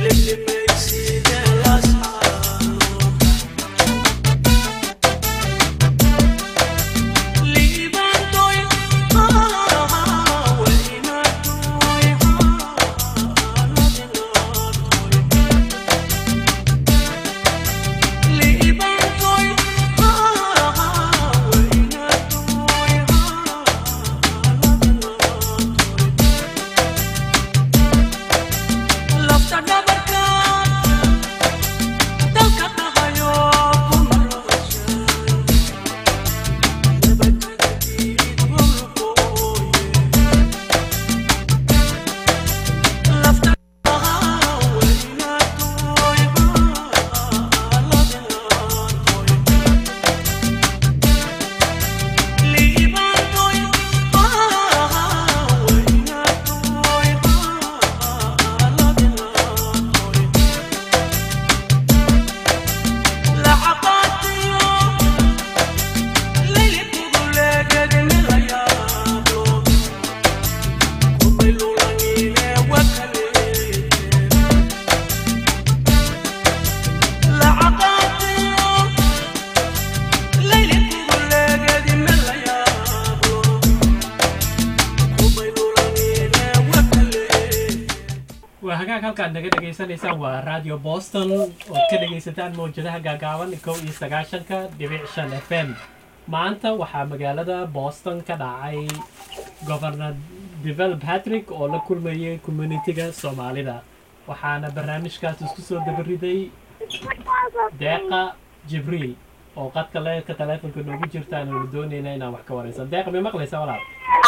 waa hagaag halkaad naga dhegaysanaysaan waa radio boston ood ka dhegaysataan mawjadaha gaagaaban kow iyo sagaashanka dhibic shan f m maanta waxaa magaalada boston ka dhacay governor devel patrick oo la kulmayay communitiga soomaalida waxaana barnaamijkaas isku soo dabariday deeqa jibriil oo qadka leerka taleefonka noogu jirtaan oonu doonayna inaan wax ka waraysan deeqa may maqlaysa walaal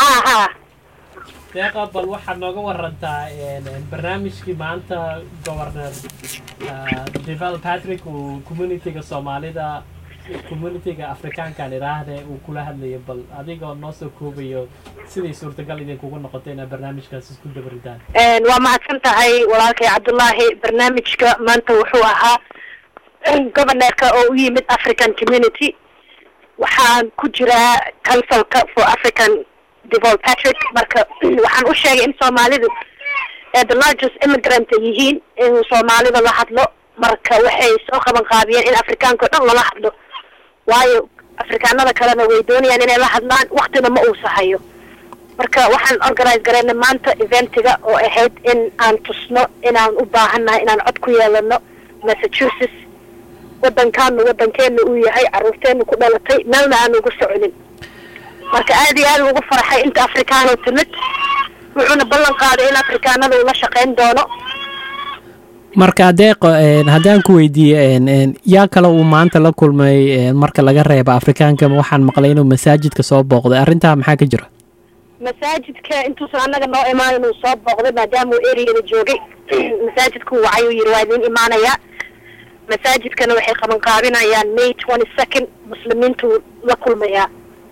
deeqa bal waxaad nooga warantaa barnaamijkii maanta governor devel patrick uu communitiga soomaalida communitiga afrikaankan idhaahde uu kula hadlayo bal adigoo noo soo koobayo siday suurtagal idinkugu noqotay inaad barnaamijkaas isku dabaridaan waa mahadsan tahay walaalkay cabdullaahi barnaamijka maanta wuxuu ahaa governorka oo u yimid african community waxaan ku jiraa councilka for african devol patrick marka waxaan u sheegay in soomaalidu ee the largest immigrant ay yihiin inuu soomaalida la hadlo marka waxay soo qaban qaabiyeen in afrikaanka o dhan lala hadlo waayo afrikaanada kalena way doonayaan inay la hadlaan waktina ma uusa hayo marka waxaan organize garayna maanta eventiga oo ahayd in aan tusno inaan u baahannahay inaan cod ku yeelano massachusetts wadankaanu wadankeena uu yahay caruurteenu ku dhalatay meelna aan ugu soconin marka aad iyo aad ugu farxay inta afrikaano timid wuxuuna ballan qaaday in afrikaanada uu la shaqayn doono marka deeqo haddaan ku weydiiye yaa kale uu maanta la kulmay marka laga reeba afrikaanka waxaan maqlay inuu masaajidka soo booqday arrintaa maxaa ka jira masaajidka intuusan annaga noo imaan inuu soo booqday maadaama uu ereyada joogay masaajidku wacay uu yidhi waa idiin imaanayaa masaajidkana waxay qaban qaabinayaan may twenty second muslimiintu la kulmayaa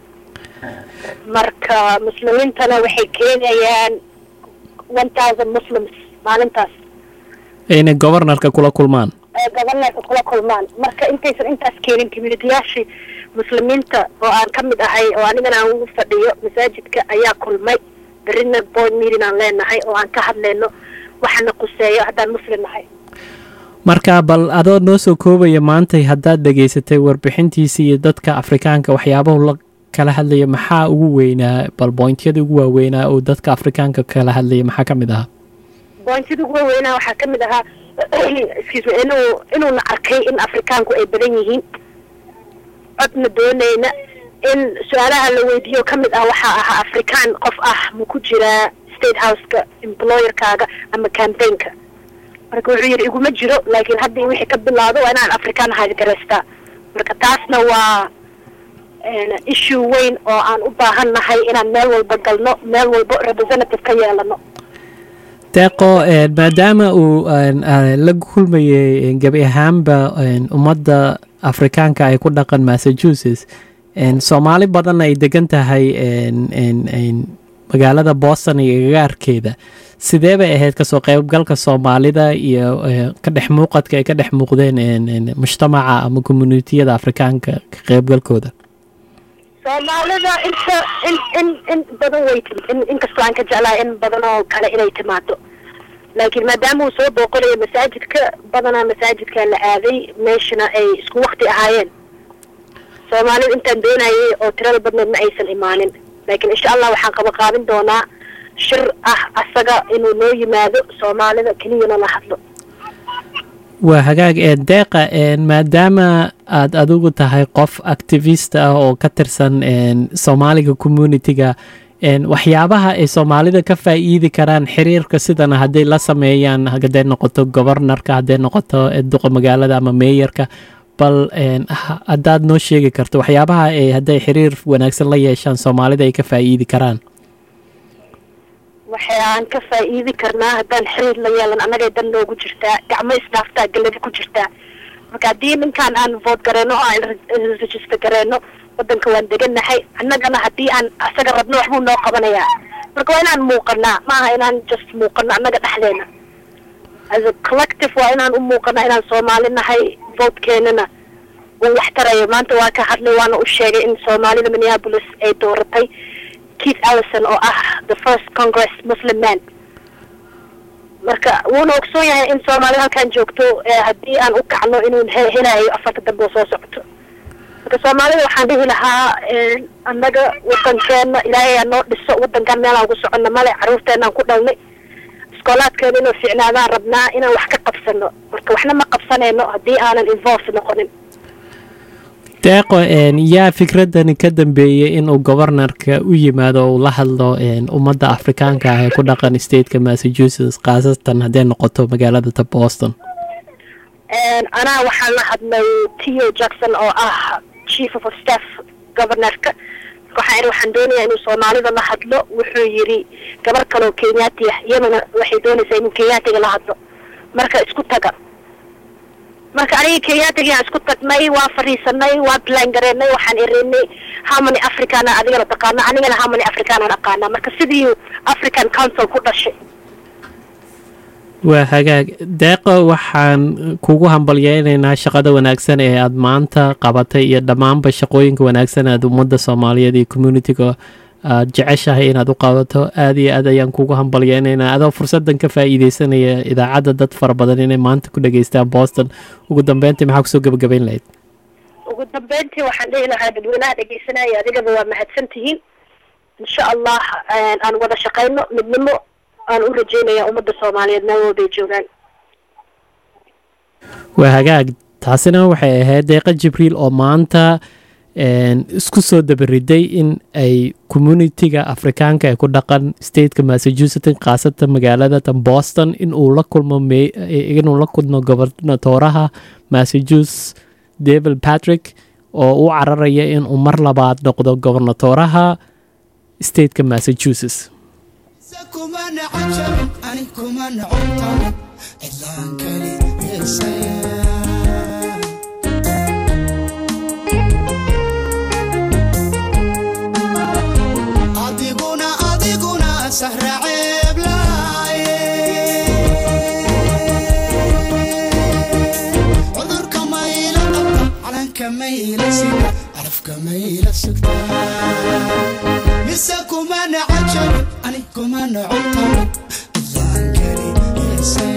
marka muslimiintana waxay keenayaan one thousand muslims maalintaas inay governorka kula kulmaan governorka kula kulmaan marka intaysan intaas keenin communitiyaashii muslimiinta oo aan ka mid ahay oo anigana aan ugu fadhiyo masaajidka ayaa kulmay berina board meeting aan leenahay oo aan ka hadlayno waxana quseeyo haddaan muslim nahay marka bal adoo noo soo koobaya maantay haddaad dhegaysatay warbixintiisa iyo dadka afrikaanka waxyaabahu la kala hadlaya maxaa ugu weynaa bal bointyada ugu waaweynaa oo dadka afrikaanka kala hadlaya maxaa ka mid ahaa bointyada ugu waaweynaa waxaa ka mid ahaa excuse me inuu inuuna arkay in afrikaanku ay badan yihiin codna doonayna in su-aalaha la weydiiyo ka mid ah waxaa ahaa afrikaan qof ah ma ku jiraa state houseka employerkaaga ama campaignka marka wuxuu yidhi iguma jiro laakiin haddii wixii ka bilaado waa inaan afrikaan haadgaraystaa marka taasna waa issue weyn oo aan u baahan nahay inaan meel walba galno meel walba representative ka yeelano deeqo maadaama uu la kulmayay gebi ahaanba ummadda afrikaanka ay ku dhaqan massachusetts soomaali badan ay degan tahay magaalada boston iyo gagaarkeeda sidee bay ahayd kasoo qeybgalka soomaalida iyo ka dhex muuqadka ay ka dhex muuqdeen mujtamaca ama communitiyada afrikaanka ka qeybgalkooda soomaalida inta in in in badan way in inkastoo aan ka jeclahay in badan oo kale inay timaado laakiin maadaama uu soo booqanayo masaajidka badanaa masaajidkaa la aaday meeshana ay isku wakti ahaayeen soomaalida intaan doonayay oo tirada badneed ma aysan imaanin laakiin insha allah waxaan qaba qaabin doonaa shir ah asaga inuu noo yimaado soomaalida keliyana la hadlo waa hagaag ee deeqa maadaama aad adigu tahay qof activist ah oo ka tirsan soomaaliga communitiga waxyaabaha ay soomaalida ka faa'iidi karaan xiriirka sidana hadday la sameeyaan hadday noqoto gobornarka hadday noqoto duqa magaalada ama meeyarka bal haddaad noo sheegi karto waxyaabaha ay hadday xiriir wanaagsan la yeeshaan soomaalida ay ka faa'iidi karaan waxaan ka faa'iidi karnaa haddaan xiriir la yeelan annagay dan noogu jirtaa gacmo isdhaaftaa galladi ku jirtaa marka haddii ninkaan aan vood gareyno oo aan register gareyno wadanka waan deganahay annagana haddii aan asaga rabno waxbuu noo qabanayaa marka waa inaan muuqanaa maaha inaan just muuqano annaga dhexdeena as a collective waa inaan u muuqanaa inaan soomaali nahay votekeenana uu wax tarayo maanta waa ka hadlay waana u sheegay in soomaalida minneapolis ay dooratay keith allison oo ah the first congress muslim man marka wuuna ogsoon yahay in soomaalida halkaan joogto haddii aan u kacno inuu helayo afarta dambe oo soo socoto marka soomaalida waxaan dhihi lahaa annaga wadankeena ilaahay aa noo dhiso wadankan meelaan ku socono male caruurteenaan ku dhalnay iskoolaadkeena inuu fiicnaadaan rabnaa inaan wax ka qabsano marka waxna ma qabsanayno haddii aanan involve noqonin deeqo yaa fikradani ka dambeeyey inuu gobornarka u yimaado uu la hadlo ummadda afrikaanka ah ee ku dhaqan stateka massachusetts khaasatan hadday noqoto magaalada boston anaa waxaan la hadlay tio jackson oo ah chief of staff governorka waxaan ihi waxaan doonayaa inuu soomaalida la hadlo wuxuu yidhi gabar kaleoo kenyaati ah iyadana waxay doonaysaa inuu kenyaatiga la hadlo marka isku taga marka aniga kenyaatigaan isku tagnay waa fadhiisanay waa plan gareynay waxaan irinay hamany africana adigana taqaana anigana hamany africanaan aqaana marka sidii african council ku dhashay waa hagaag deeqo waxaan kugu hambalyeynaynaa shaqada wanaagsan ee aada maanta qabatay iyo dhammaanba shaqooyinka wanaagsan aad ummadda soomaaliyeed iyo communitiga aad jeceshahay inaad u qabato aada iyo aad ayaan kugu hambalyeynaynaa adoo fursadan ka faa'iideysanaya idaacadda dad fara badan inay maanta ku dhageystaan boston ugu dambeyntii maxaa kusoo gebagabayn lahayd ugu dambeyntii waxaan dhihi lahaa dadweynaha dhegeysanaya adigaba waa mahadsan tihiin insha allah aan wada shaqeyno midnimo aan u rajeynaya ummadda soomaaliyeed meel walbay joogaan waa hagaag taasina waxay ahayd deeqa jibriil oo maanta isku soo dabariday in ay communitiga afrikaanka ee ku dhaqan stateka massachusetts khaasatan magaalada tan boston inuu la kulmo inuu la kulmo gobernatoraha massachusetts david patrick oo u cararaya inuu mar labaad noqdo gobernatoraha stateka massachusetts كمان عجب أنا كمان عطل إدلان كلي أديقونا أديقونا سهر عيب لاي عذر كميل علن كميل سكتا عرف كميل سكتا لسه كمان عجب أنا كمان عطل إدلان كلي